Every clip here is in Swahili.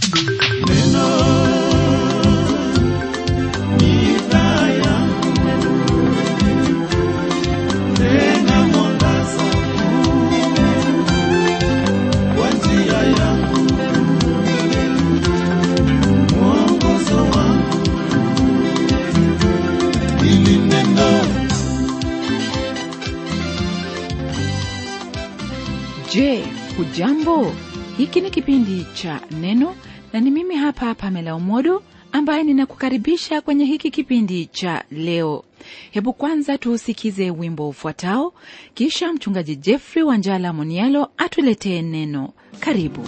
Je, hujambo? Hiki ni kipindi cha Neno na ni mimi hapa Pamela Umodo ambaye ninakukaribisha kwenye hiki kipindi cha leo. Hebu kwanza tuusikize wimbo ufuatao, kisha mchungaji Jeffrey Wanjala Monialo atuletee neno. Karibu.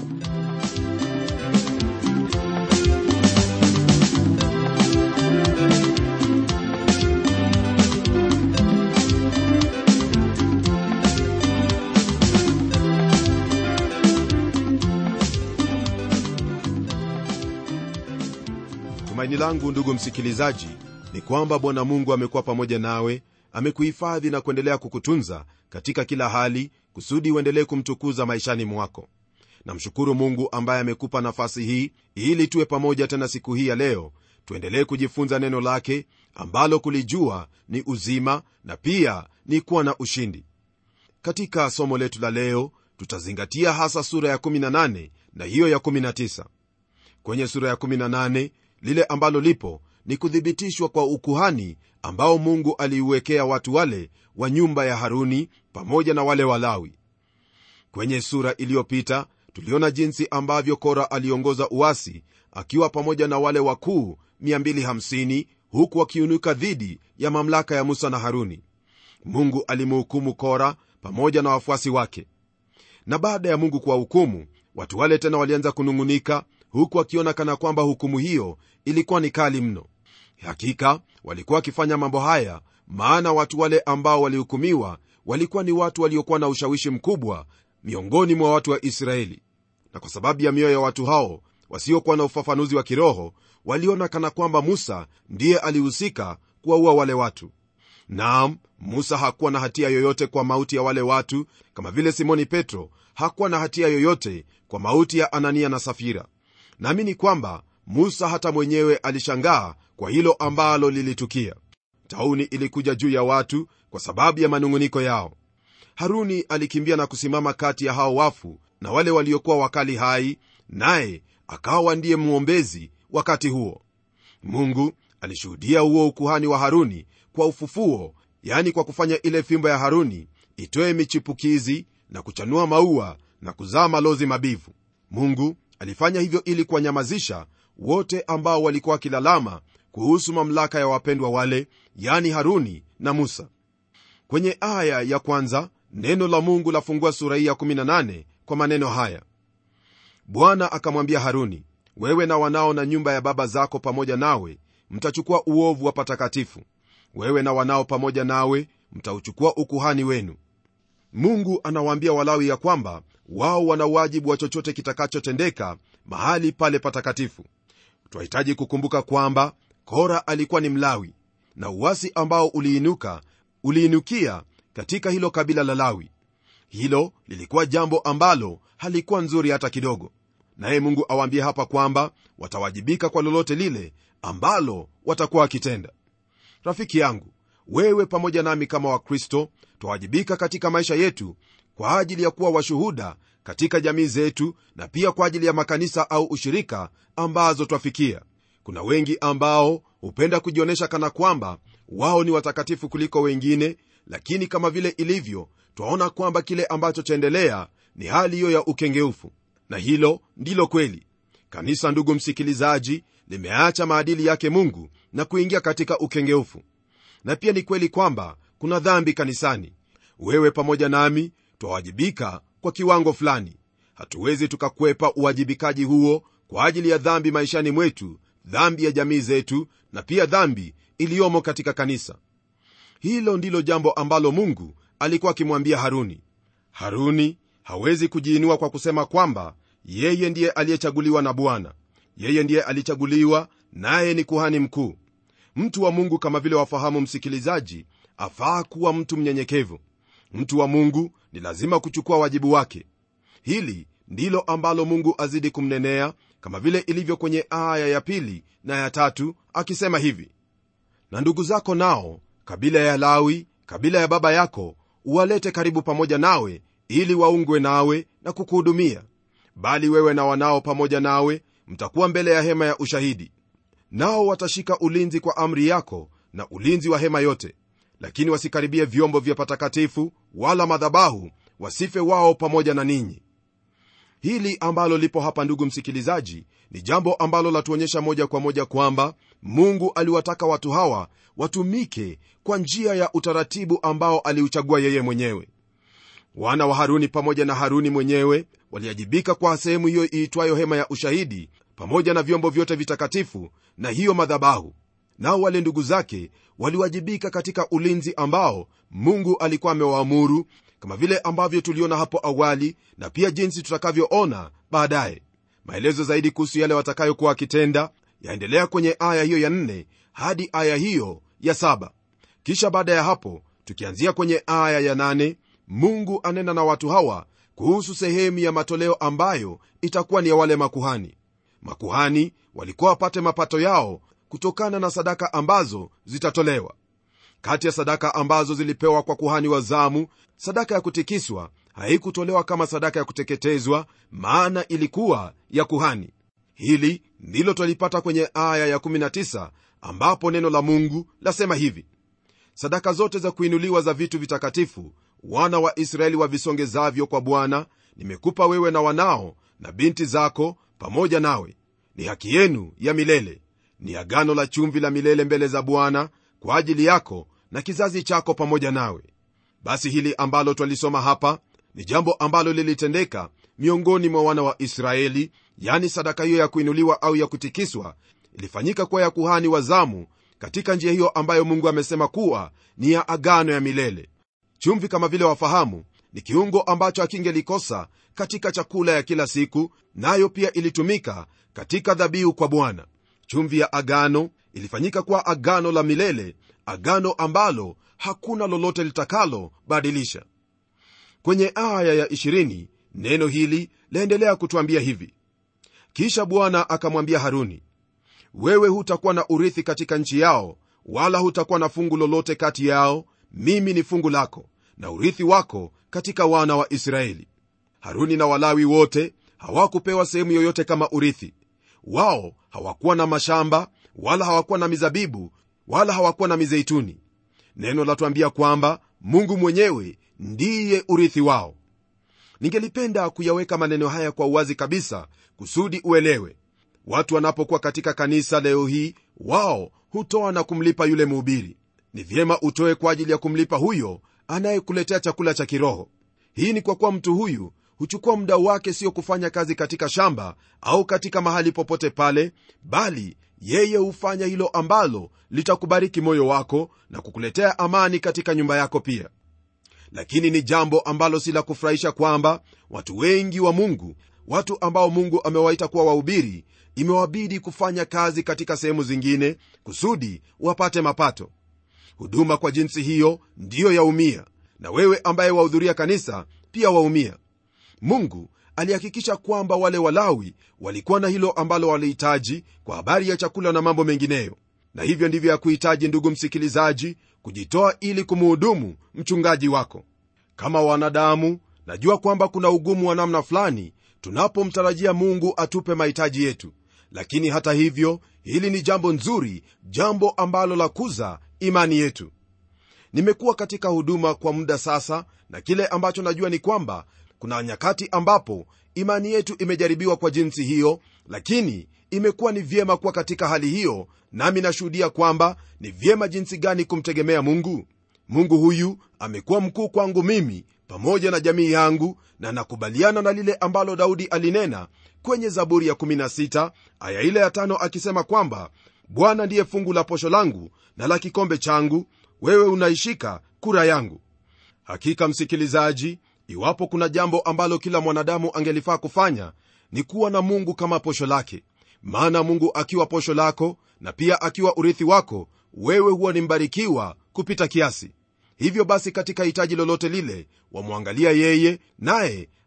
tumaini langu ndugu msikilizaji ni kwamba bwana mungu amekuwa pamoja nawe amekuhifadhi na kuendelea kukutunza katika kila hali kusudi uendelee kumtukuza maishani mwako namshukuru mungu ambaye amekupa nafasi hii ili tuwe pamoja tena siku hii ya leo tuendelee kujifunza neno lake ambalo kulijua ni uzima na pia ni kuwa na ushindi katika somo letu la leo tutazingatia hasa sura ya 18 na hiyo ya 19 kwenye sura ya 18 lile ambalo lipo ni kuthibitishwa kwa ukuhani ambao mungu aliuwekea watu wale wa nyumba ya haruni pamoja na wale walawi kwenye sura iliyopita tuliona jinsi ambavyo kora aliongoza uasi akiwa pamoja na wale wakuu 250 huku wakiunuka dhidi ya mamlaka ya musa na haruni mungu alimhukumu kora pamoja na wafuasi wake na baada ya mungu kuwahukumu watu wale tena walianza kunung'unika huku wakiona kana kwamba hukumu hiyo ilikuwa ni kali mno hakika walikuwa wakifanya mambo haya maana watu wale ambao walihukumiwa walikuwa ni watu waliokuwa na ushawishi mkubwa miongoni mwa watu wa israeli na kwa sababu ya mioyo ya watu hao wasiokuwa na ufafanuzi wa kiroho waliona kana kwamba musa ndiye alihusika kuwaua wale watu naam musa hakuwa na hatia yoyote kwa mauti ya wale watu kama vile simoni petro hakuwa na hatia yoyote kwa mauti ya anania na safira naamini kwamba musa hata mwenyewe alishangaa kwa hilo ambalo lilitukia tauni ilikuja juu ya watu kwa sababu ya manung'uniko yao haruni alikimbia na kusimama kati ya hao wafu na wale waliokuwa wakali hai naye akawa ndiye mwombezi wakati huo mungu alishuhudia huo ukuhani wa haruni kwa ufufuo yani kwa kufanya ile fimbo ya haruni itoe michipukizi na kuchanua maua na kuzaa malozi mabivu mungu alifanya hivyo ili kuwanyamazisha wote ambao walikuwa wakilalama kuhusu mamlaka ya wapendwa wale yani haruni na musa kwenye aya ya kwanza neno la mungu lafungua sura hii ya 18 kwa maneno haya bwana akamwambia haruni wewe na wanao na nyumba ya baba zako pamoja nawe mtachukua uovu wa patakatifu wewe na wanao pamoja nawe mtauchukua ukuhani wenu mungu anawaambia walawi ya kwamba wao wana wajibu wa chochote kitakachotendeka mahali pale patakatifu twahitaji kukumbuka kwamba kora alikuwa ni mlawi na uwasi ambao uliinuka uliinukia katika hilo kabila la lawi hilo lilikuwa jambo ambalo halikuwa nzuri hata kidogo naye mungu awaambie hapa kwamba watawajibika kwa lolote lile ambalo watakuwa wakitenda rafiki yangu wewe pamoja nami kama wakristo twawajibika katika maisha yetu kwa ajili ya kuwa washuhuda katika jamii zetu na pia kwa ajili ya makanisa au ushirika ambazo twafikia kuna wengi ambao hupenda kujionyesha kana kwamba wao ni watakatifu kuliko wengine lakini kama vile ilivyo twaona kwamba kile ambacho chaendelea ni hali hiyo ya ukengeufu na hilo ndilo kweli kanisa ndugu msikilizaji limeacha maadili yake mungu na kuingia katika ukengeufu na pia ni kweli kwamba kuna dhambi kanisani wewe pamoja nami twawajibika kwa kiwango fulani hatuwezi tukakwepa uwajibikaji huo kwa ajili ya dhambi maishani mwetu dhambi ya jamii zetu na pia dhambi iliyomo katika kanisa hilo ndilo jambo ambalo mungu alikuwa akimwambia haruni haruni hawezi kujiinua kwa kusema kwamba yeye ndiye aliyechaguliwa na bwana yeye ndiye alichaguliwa naye ni kuhani mkuu mtu wa mungu kama vile wafahamu msikilizaji afaa kuwa mtu mnyenyekevu mtu wa mungu ni lazima kuchukua wajibu wake hili ndilo ambalo mungu azidi kumnenea kama vile ilivyo kwenye aya ya pili na ya tatu akisema hivi na ndugu zako nao kabila ya lawi kabila ya baba yako uwalete karibu pamoja nawe ili waungwe nawe na kukuhudumia bali wewe na wanao pamoja nawe mtakuwa mbele ya hema ya ushahidi nao watashika ulinzi kwa amri yako na ulinzi wa hema yote lakini wasikaribie vyombo vya patakatifu wala madhabahu wasife wao pamoja na ninyi hili ambalo lipo hapa ndugu msikilizaji ni jambo ambalo latuonyesha moja kwa moja kwamba mungu aliwataka watu hawa watumike kwa njia ya utaratibu ambao aliuchagua yeye mwenyewe wana wa haruni pamoja na haruni mwenyewe waliajibika kwa sehemu hiyo iitwayo hema ya ushahidi pamoja na vyombo vyote vitakatifu na hiyo madhabahu nao wale ndugu zake waliwajibika katika ulinzi ambao mungu alikuwa amewaamuru kama vile ambavyo tuliona hapo awali na pia jinsi tutakavyoona baadaye maelezo zaidi kuhusu yale watakayokuwa wakitenda yaendelea kwenye aya hiyo ya nne hadi aya hiyo ya saba kisha baada ya hapo tukianzia kwenye aya ya nane mungu anena na watu hawa kuhusu sehemu ya matoleo ambayo itakuwa ni ya wale makuhani makuhani walikuwa wapate mapato yao kutokana na sadaka ambazo zitatolewa kati ya sadaka ambazo zilipewa kwa kuhani wa zamu sadaka ya kutikiswa haikutolewa kama sadaka ya kuteketezwa maana ilikuwa ya kuhani hili ndilo twalipata kwenye aya ya19 ambapo neno la mungu lasema hivi sadaka zote za kuinuliwa za vitu vitakatifu wana wa israeli wavisongezavyo kwa bwana nimekupa wewe na wanao na binti zako pamoja nawe ni haki yenu ya milele ni agano la chumvi la milele mbele za bwana kwa ajili yako na kizazi chako pamoja nawe basi hili ambalo twalisoma hapa ni jambo ambalo lilitendeka miongoni mwa wana wa israeli yani sadaka hiyo ya kuinuliwa au ya kutikiswa ilifanyika kuwa ya kuhani wa zamu katika njia hiyo ambayo mungu amesema kuwa ni ya agano ya milele chumvi kama vile wafahamu ni kiungo ambacho akingelikosa katika chakula ya kila siku nayo pia ilitumika katika dhabihu kwa bwana chumvi ya agano ilifanyika kuwa agano la milele agano ambalo hakuna lolote litakalo badilisha kwenye aya ya 20 neno hili laendelea kutwambia hivi kisha bwana akamwambia haruni wewe hutakuwa na urithi katika nchi yao wala hutakuwa na fungu lolote kati yao mimi ni fungu lako na urithi wako katika wana wa israeli haruni na walawi wote hawakupewa sehemu yoyote kama urithi wao hawakuwa na mashamba wala hawakuwa na mizabibu wala hawakuwa na mizeituni neno latuambia kwamba mungu mwenyewe ndiye urithi wao ningelipenda kuyaweka maneno haya kwa uwazi kabisa kusudi uelewe watu wanapokuwa katika kanisa leo hii wao hutoa na kumlipa yule mhubiri ni vyema utoe kwa ajili ya kumlipa huyo anayekuletea chakula cha kiroho hii ni kwa kuwa mtu huyu huchukua muda wake sio kufanya kazi katika shamba au katika mahali popote pale bali yeye hufanya hilo ambalo litakubariki moyo wako na kukuletea amani katika nyumba yako pia lakini ni jambo ambalo si la kufurahisha kwamba watu wengi wa mungu watu ambao mungu amewaita kuwa wahubiri imewabidi kufanya kazi katika sehemu zingine kusudi wapate mapato huduma kwa jinsi hiyo ndiyo yaumia na wewe ambaye wahudhuria kanisa pia waumia mungu alihakikisha kwamba wale walawi walikuwa na hilo ambalo walihitaji kwa habari ya chakula na mambo mengineyo na hivyo ndivyo ya kuhitaji ndugu msikilizaji kujitoa ili kumuhudumu mchungaji wako kama wanadamu najua kwamba kuna ugumu wa namna fulani tunapomtarajia mungu atupe mahitaji yetu lakini hata hivyo hili ni jambo nzuri jambo ambalo la kuza imani yetu nimekuwa katika huduma kwa muda sasa na kile ambacho najua ni kwamba kuna nyakati ambapo imani yetu imejaribiwa kwa jinsi hiyo lakini imekuwa ni vyema kuwa katika hali hiyo nami nashuhudia kwamba ni vyema jinsi gani kumtegemea mungu mungu huyu amekuwa mkuu kwangu mimi pamoja na jamii yangu na nakubaliana na lile ambalo daudi alinena kwenye zaburi ya 16 aya ile ya tano akisema kwamba bwana ndiye fungu la posho langu na la kikombe changu wewe unaishika kura yangu hakika msikilizaji iwapo kuna jambo ambalo kila mwanadamu angelifaa kufanya ni kuwa na mungu kama posho lake maana mungu akiwa posho lako na pia akiwa urithi wako wewe huwa ni mbarikiwa kupita kiasi hivyo basi katika hitaji lolote lile wamwangalia yeye naye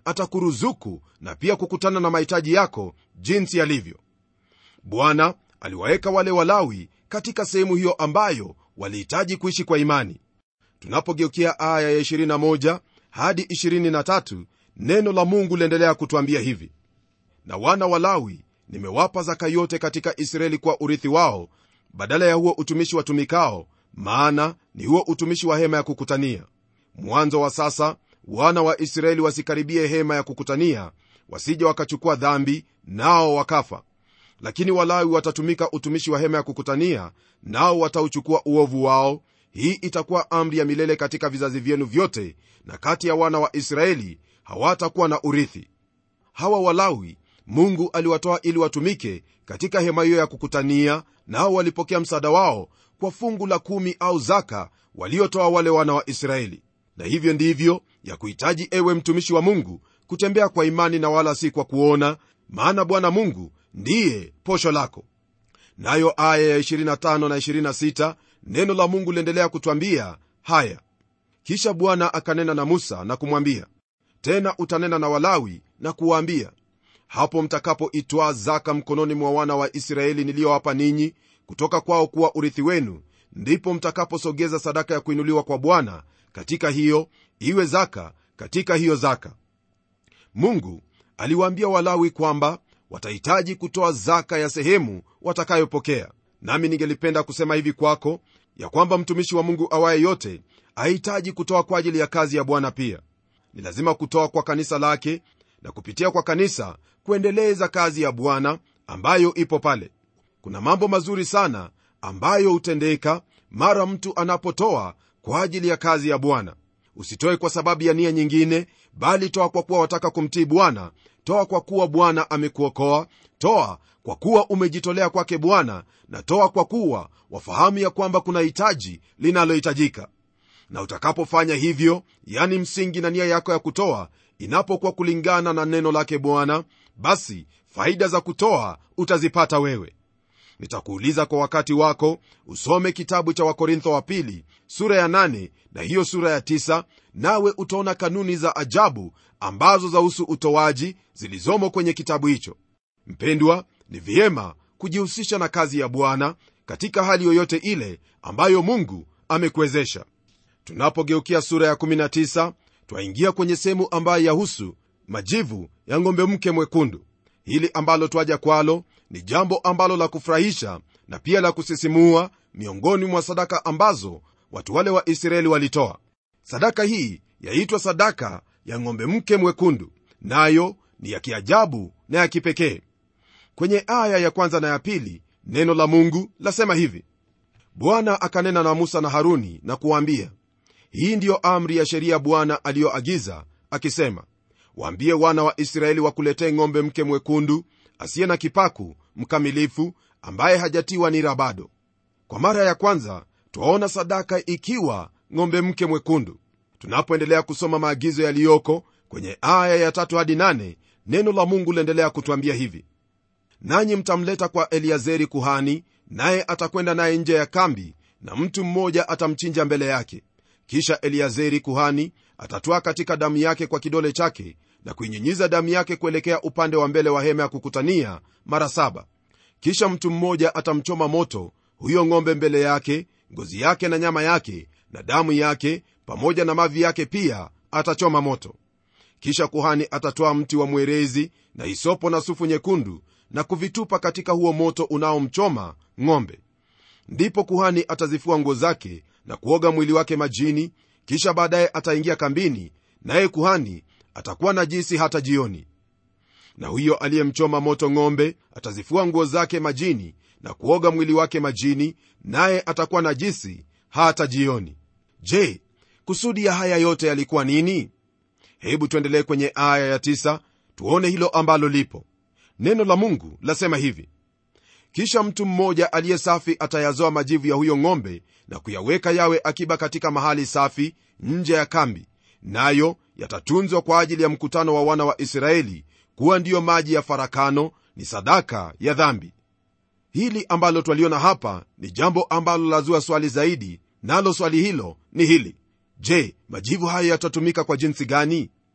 atakuruzuku na pia kukutana na mahitaji yako jinsi yalivyo bwana aliwaweka wale walawi katika sehemu hiyo ambayo walihitaji kuishi kwa imani tunapogeukia aya ya 21 hadi 23 neno la mungu liendelea kutwambia hivi na wana wa lawi nimewapa zaka yote katika israeli kwa urithi wao badala ya huo utumishi watumikao maana ni huo utumishi wa hema ya kukutania mwanzo wa sasa wana wa israeli wasikaribie hema ya kukutania wasije wakachukua dhambi nao wakafa lakini walawi watatumika utumishi wa hema ya kukutania nao watauchukua uovu wao hii itakuwa amri ya milele katika vizazi vyenu vyote na kati ya wana wa israeli hawatakuwa na urithi hawa walawi mungu aliwatoa ili watumike katika hema hiyo ya kukutania nao walipokea msaada wao kwa fungu la kumi au zaka waliotoa wale wana wa israeli na hivyo ndivyo ya kuhitaji ewe mtumishi wa mungu kutembea kwa imani na wala si kwa kuona maana bwana mungu ndiye posho lako nayo aya ya 25 na 26 neno la mungu liendelea kutwambia haya kisha bwana akanena na musa na kumwambia tena utanena na walawi na kuwaambia hapo mtakapoitwaa zaka mkononi mwa wana wa israeli niliyowapa ninyi kutoka kwao kuwa urithi wenu ndipo mtakaposogeza sadaka ya kuinuliwa kwa bwana katika hiyo iwe zaka katika hiyo zaka mungu aliwaambia walawi kwamba watahitaji kutoa zaka ya sehemu watakayopokea nami ningelipenda kusema hivi kwako ya kwamba mtumishi wa mungu awaye yote ahitaji kutoa kwa ajili ya kazi ya bwana pia ni lazima kutoa kwa kanisa lake na kupitia kwa kanisa kuendeleza kazi ya bwana ambayo ipo pale kuna mambo mazuri sana ambayo hutendeka mara mtu anapotoa kwa ajili ya kazi ya bwana usitoe kwa sababu ya nia nyingine bali toa kwa kuwa wataka kumtii bwana toa kwa kuwa bwana amekuokoa toa kwa kuwa umejitolea kwake bwana na toa kwa kuwa wafahamu ya kwamba kuna hitaji linalohitajika na utakapofanya hivyo yani msingi na nia yako ya kutoa inapokuwa kulingana na neno lake bwana basi faida za kutoa utazipata wewe nitakuuliza kwa wakati wako usome kitabu cha wakorintho wa pili sura ya 8 na hiyo sura ya 9 nawe utaona kanuni za ajabu ambazo zahusu utoaji zilizomo kwenye kitabu hicho mpendwa ni vyema kujihusisha na kazi ya bwana katika hali yoyote ile ambayo mungu amekuwezesha tunapogeukia sura ya 19 twaingia kwenye sehemu ambayo yahusu majivu ya ng'ombe mke mwekundu hili ambalo twaja kwalo ni jambo ambalo la kufurahisha na pia la kusisimua miongoni mwa sadaka ambazo watu wale wa israeli walitoa sadaka hii yaitwa sadaka ya ng'ombe mke mwekundu nayo ni ya kiajabu na ya kipekee kwenye aya ya kwanza na ya pili neno la mungu lasema hivi bwana akanena na musa na haruni na kuwaambia hii ndiyo amri ya sheria bwana aliyoagiza akisema waambie wana wa israeli wakuletee ng'ombe mke mwekundu asiye na kipaku mkamilifu ambaye hajatiwa nira bado kwa mara ya kwanza twaona sadaka ikiwa ng'ombe mke mwekundu tunapoendelea kusoma maagizo yaliyoko kwenye aya ya tatu hadi nane neno la mungu liendelea kutwambia hivi nanyi mtamleta kwa eliazeri kuhani naye atakwenda naye nje ya kambi na mtu mmoja atamchinja mbele yake kisha eliazeri kuhani atatwaa katika damu yake kwa kidole chake na kuinyinyiza damu yake kuelekea upande wa mbele wa hema ya kukutania mara saba kisha mtu mmoja atamchoma moto huyo ng'ombe mbele yake ngozi yake na nyama yake na damu yake pamoja na mavi yake pia atachoma moto kisha kuhani atatoa mti wa mwerezi na hisopo na sufu nyekundu na kuvitupa katika huo moto unaomchoma ng'ombe ndipo kuhani atazifua nguo zake na kuoga mwili wake majini kisha baadaye ataingia kambini naye kuhani atakuwa najisi hata jioni na huyo aliyemchoma moto ng'ombe atazifua nguo zake majini na kuoga mwili wake majini naye atakuwa najisi hata jioni je kusudi ya haya yote yalikuwa nini hebu tuendelee kwenye aya ya tisa, tuone hilo ambalo lipo neno la mungu lasema hivi kisha mtu mmoja aliye safi atayazoa majivu ya huyo ng'ombe na kuyaweka yawe akiba katika mahali safi nje ya kambi nayo yatatunzwa kwa ajili ya mkutano wa wana wa israeli kuwa ndiyo maji ya farakano ni sadaka ya dhambi hili ambalo twaliona hapa ni jambo ambalo lazua swali zaidi nalo swali hilo ni hili je majivu hayo yatatumika kwa jinsi gani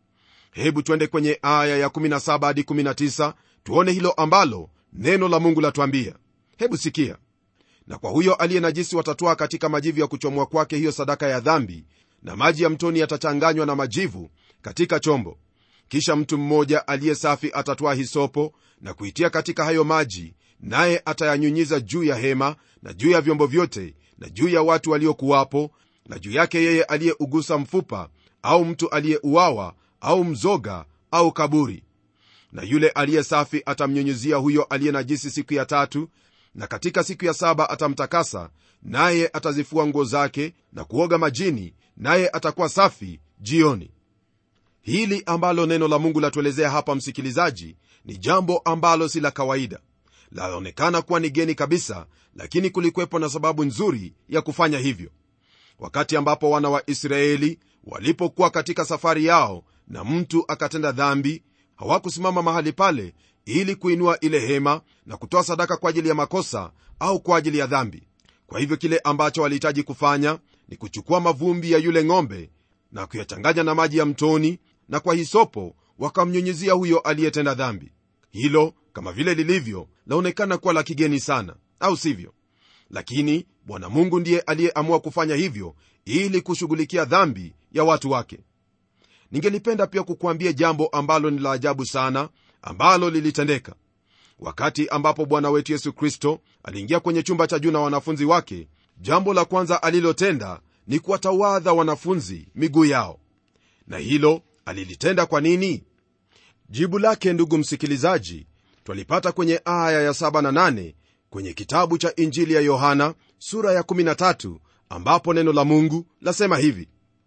hebu twende kwenye aya ya 17 hadi 19 tuone hilo ambalo neno la mungu latuambia hebu sikia na kwa huyo aliye najisi watatwaa katika majivu ya kuchomwa kwake hiyo sadaka ya dhambi na maji ya mtoni yatachanganywa na majivu katika chombo kisha mtu mmoja aliye safi atatwaa hisopo na kuitia katika hayo maji naye atayanyunyiza juu ya hema na juu ya vyombo vyote na juu ya watu waliokuwapo na juu yake yeye aliyeugusa mfupa au mtu aliyeuawa au mzoga au kaburi na yule aliye safi atamnyunyizia huyo aliye najisi siku ya tatu na katika siku ya saba atamtakasa naye atazifua nguo zake na kuoga majini naye atakuwa safi jioni hili ambalo neno la mungu latuelezea hapa msikilizaji ni jambo ambalo si la kawaida laonekana kuwa ni geni kabisa lakini kulikwepo na sababu nzuri ya kufanya hivyo wakati ambapo wana wa israeli walipokuwa katika safari yao na mtu akatenda dhambi hawakusimama mahali pale ili kuinua ile hema na kutoa sadaka kwa ajili ya makosa au kwa ajili ya dhambi kwa hivyo kile ambacho walihitaji kufanya ni kuchukua mavumbi ya yule ng'ombe na kuyachanganya na maji ya mtoni na kwa hisopo wakamnyunyizia huyo aliyetenda dhambi hilo kama vile lilivyo laonekana kuwa la kigeni sana au sivyo lakini bwana mungu ndiye aliyeamua kufanya hivyo ili kushughulikia dhambi ya watu wake ningelipenda pia kukuambia jambo ambalo ni la ajabu sana ambalo lilitendeka wakati ambapo bwana wetu yesu kristo aliingia kwenye chumba cha juu na wanafunzi wake jambo la kwanza alilotenda ni kuwatawadha wanafunzi miguu yao na hilo alilitenda kwa nini jibu lake ndugu msikilizaji twalipata kwenye aya ya 7 na 8 kwenye kitabu cha injili ya yohana sura ya 13 ambapo neno la mungu lasema hivi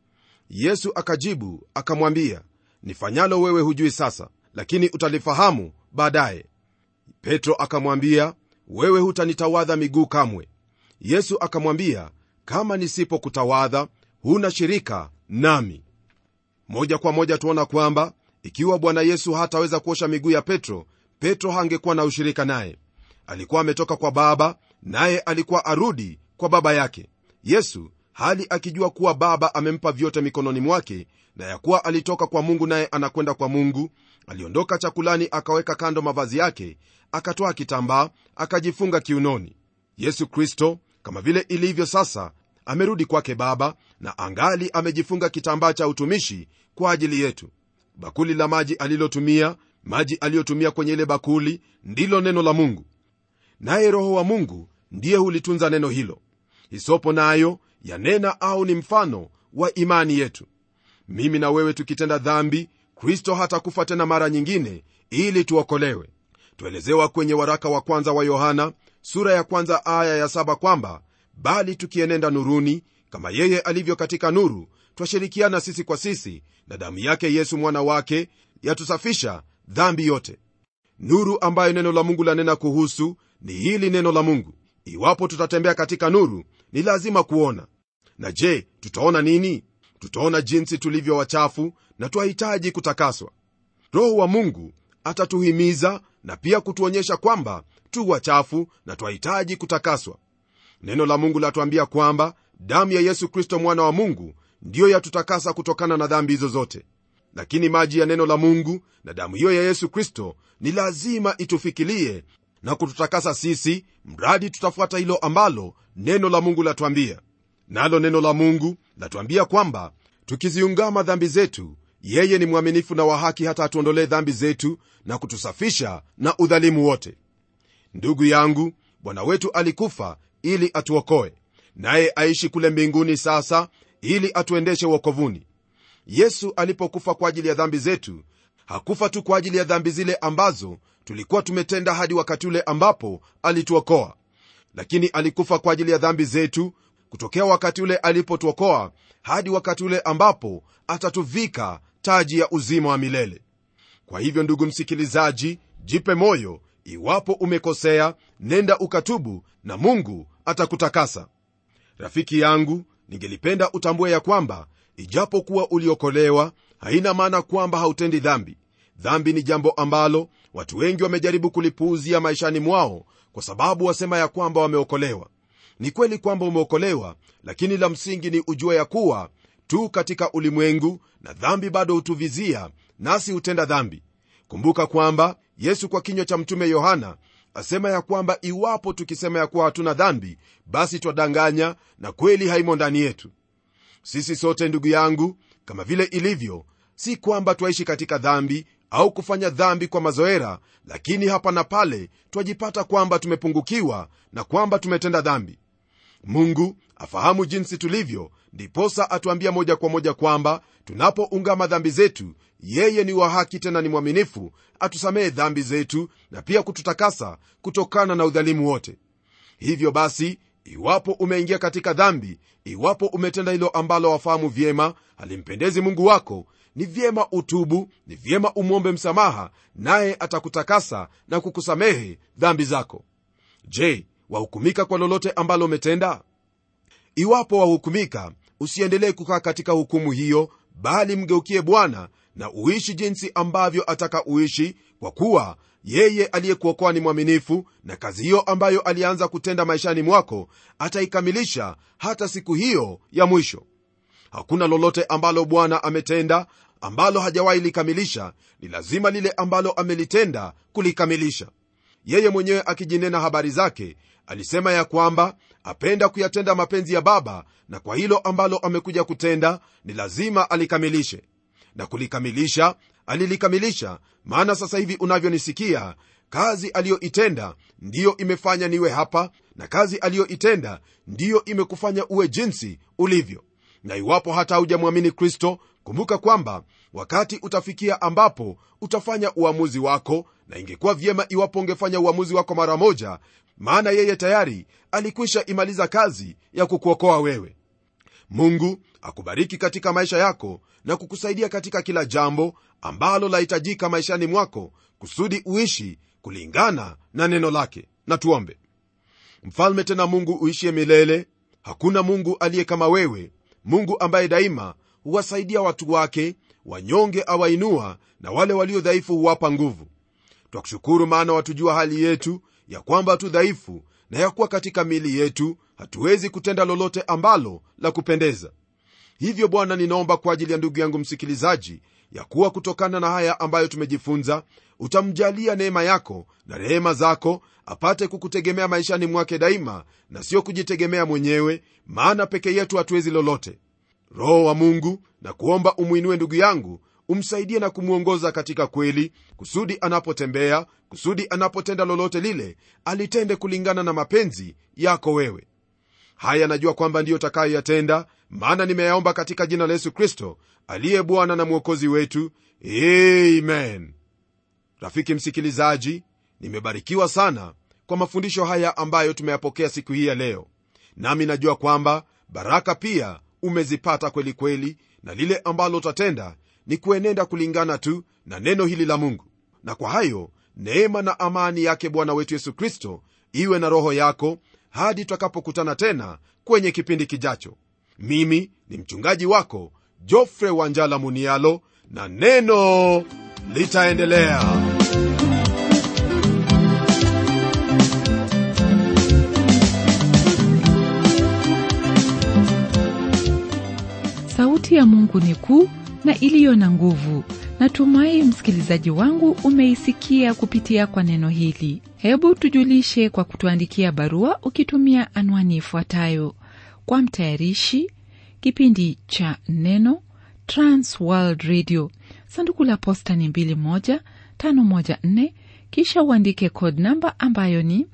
yesu akajibu akamwambia nifanyalo wewe hujui sasa lakini utalifahamu baadaye petro akamwambia wewe hutanitawadha miguu kamwe yesu akamwambia kama nisipokutawadha huna shirika nami moja kwa moja tuona kwamba ikiwa bwana yesu hataweza kuosha miguu ya petro petro hangekuwa na ushirika naye alikuwa ametoka kwa baba naye alikuwa arudi kwa baba yake yesu hali akijua kuwa baba amempa vyote mikononi mwake na ya kuwa alitoka kwa mungu naye anakwenda kwa mungu aliondoka chakulani akaweka kando mavazi yake akatoa kitambaa akajifunga kiunoni yesu kristo kama vile ilivyo sasa amerudi kwake baba na angali amejifunga kitambaa cha utumishi kwa ajili yetu bakuli la maji alilotumia maji aliyotumia kwenye ile bakuli ndilo neno la mungu naye roho wa mungu ndiye hulitunza neno hilo hisopo nayo yanena au ni mfano wa imani yetu mimi na wewe tukitenda dhambi kristo hatakufa tena mara nyingine ili tuokolewe tuelezewa kwenye waraka wa kwanza wa yohana sura ya kwanza aya ya saba kwamba bali tukienenda nuruni kama yeye alivyo katika nuru twashirikiana sisi kwa sisi na damu yake yesu mwana wake yatusafisha dhambi yote nuru ambayo neno la mungu lanena kuhusu ni hili neno la mungu iwapo tutatembea katika nuru ni lazima kuona na je tutaona nini tutaona jinsi tulivyo wachafu na twahitaji kutakaswa roho wa mungu atatuhimiza na pia kutuonyesha kwamba tu wachafu na twahitaji kutakaswa neno la mungu latuambia kwamba damu ya yesu kristo mwana wa mungu ndiyo yatutakasa kutokana na dhambi hizo zote lakini maji ya neno la mungu na damu hiyo ya yesu kristo ni lazima itufikilie na kututakasa sisi mradi tutafuata hilo ambalo neno la mungu latuambia nalo neno la mungu latuambia kwamba tukiziungama dhambi zetu yeye ni mwaminifu na wa haki hata atuondolee dhambi zetu na kutusafisha na udhalimu wote ndugu yangu bwana wetu alikufa ili atuokoe naye aishi kule mbinguni sasa ili atuendeshe uokovuni yesu alipokufa kwa ajili ya dhambi zetu hakufa tu kwa ajili ya dhambi zile ambazo tulikuwa tumetenda hadi wakati ule ambapo alituokoa lakini alikufa kwa ajili ya dhambi zetu kutokea wakati ule alipotuokoa hadi wakati ule ambapo atatuvika taji ya uzima wa milele kwa hivyo ndugu msikilizaji jipe moyo iwapo umekosea nenda ukatubu na mungu atakutakasa rafiki yangu ningelipenda utambue ya kwamba ijapokuwa uliokolewa haina maana kwamba hautendi dhambi dhambi ni jambo ambalo watu wengi wamejaribu kulipuuzia maishani mwao kwa sababu wasema ya kwamba wameokolewa ni kweli kwamba umeokolewa lakini la msingi ni ujua ya kuwa tu katika ulimwengu na dhambi bado hutuvizia nasi hutenda dhambi kumbuka kwamba yesu kwa kinywa cha mtume yohana asema ya kwamba iwapo tukisema ya kuwa hatuna dhambi basi twadanganya na kweli haimo ndani yetu sisi sote ndugu yangu kama vile ilivyo si kwamba twaishi katika dhambi au kufanya dhambi kwa mazoera lakini hapa na pale twajipata kwamba tumepungukiwa na kwamba tumetenda dhambi mungu afahamu jinsi tulivyo ndiposa atuambia moja kwa moja kwamba tunapoungama dhambi zetu yeye ni wa haki tena ni mwaminifu atusamehe dhambi zetu na pia kututakasa kutokana na udhalimu wote hivyo basi iwapo umeingia katika dhambi iwapo umetenda hilo ambalo wafahamu vyema halimpendezi mungu wako ni vyema utubu ni vyema umwombe msamaha naye atakutakasa na kukusamehe dhambi zako je wahukumika kwa lolote ambalo umetenda iwapo wahukumika usiendelee kukaa katika hukumu hiyo bali mgeukie bwana na uishi jinsi ambavyo ataka uishi kwa kuwa yeye aliyekuokoa ni mwaminifu na kazi hiyo ambayo alianza kutenda maishani mwako ataikamilisha hata siku hiyo ya mwisho hakuna lolote ambalo bwana ametenda ambalo hajawahi likamilisha ni lazima lile ambalo amelitenda kulikamilisha yeye mwenyewe akijinena habari zake alisema ya kwamba apenda kuyatenda mapenzi ya baba na kwa hilo ambalo amekuja kutenda ni lazima alikamilishe na kulikamilisha alilikamilisha maana sasa hivi unavyonisikia kazi aliyoitenda ndiyo imefanya niwe hapa na kazi aliyoitenda ndiyo imekufanya uwe jinsi ulivyo na iwapo hata haujamwamini kristo kumbuka kwamba wakati utafikia ambapo utafanya uamuzi wako na ingekuwa vyema iwapo ungefanya uamuzi wako mara moja maana yeye tayari alikwisha imaliza kazi ya kukuokoa wewe mungu akubariki katika maisha yako na kukusaidia katika kila jambo ambalo lahitajika maishani mwako kusudi uishi kulingana na neno lake na tuombe mfalme tena mungu uishie milele hakuna mungu aliye kama wewe mungu ambaye daima huwasaidia watu wake wanyonge awainua na wale walio dhaifu huwapa nguvu twakushukuru maana watujua hali yetu ya kwamba tu dhaifu na ya kuwa katika mili yetu hatuwezi kutenda lolote ambalo la kupendeza hivyo bwana ninaomba kwa ajili ya ndugu yangu msikilizaji ya kuwa kutokana na haya ambayo tumejifunza utamjalia neema yako na rehema zako apate kukutegemea maishani mwake daima na sio kujitegemea mwenyewe maana peke yetu hatuwezi lolote roho wa mungu na kuomba umwinue ndugu yangu umsaidie na kumwongoza katika kweli kusudi anapotembea kusudi anapotenda lolote lile alitende kulingana na mapenzi yako wewe haya najua kwamba ndiyo takayoyatenda maana nimeyaomba katika jina la yesu kristo aliye bwana na mwokozi wetu amen rafiki msikilizaji nimebarikiwa sana kwa mafundisho haya ambayo tumeyapokea siku hii ya leo nami najua kwamba baraka pia umezipata kweli kweli na lile ambalo utatenda ni kuenenda kulingana tu na neno hili la mungu na kwa hayo neema na amani yake bwana wetu yesu kristo iwe na roho yako hadi tutakapokutana tena kwenye kipindi kijacho mimi ni mchungaji wako jofre wanjala munialo na neno litaendelea sauti ya mungu ni kuu na iliyo na nguvu natumai msikilizaji wangu umeisikia kupitia kwa neno hili hebu tujulishe kwa kutuandikia barua ukitumia anwani ifuatayo kwa mtayarishi kipindi cha neno transworld radio sanduku la posta ni 21514 kisha uandike code namba ambayo ni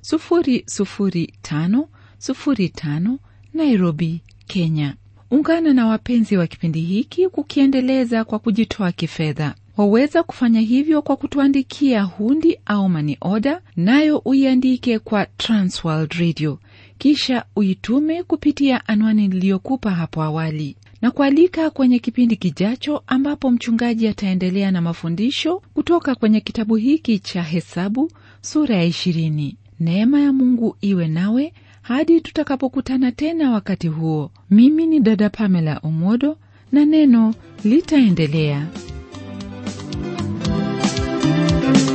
00505 nairobi kenya ungana na wapenzi wa kipindi hiki kukiendeleza kwa kujitoa kifedha waweza kufanya hivyo kwa kutuandikia hundi au mani oda nayo uiandike kwa transworld radio kisha uitume kupitia anwani niliyokupa hapo awali na kualika kwenye kipindi kijacho ambapo mchungaji ataendelea na mafundisho kutoka kwenye kitabu hiki cha hesabu sura ya ishirini neema ya mungu iwe nawe hadi tutakapokutana tena wakati huo mimi ni dada pamela omodo na neno litaendelea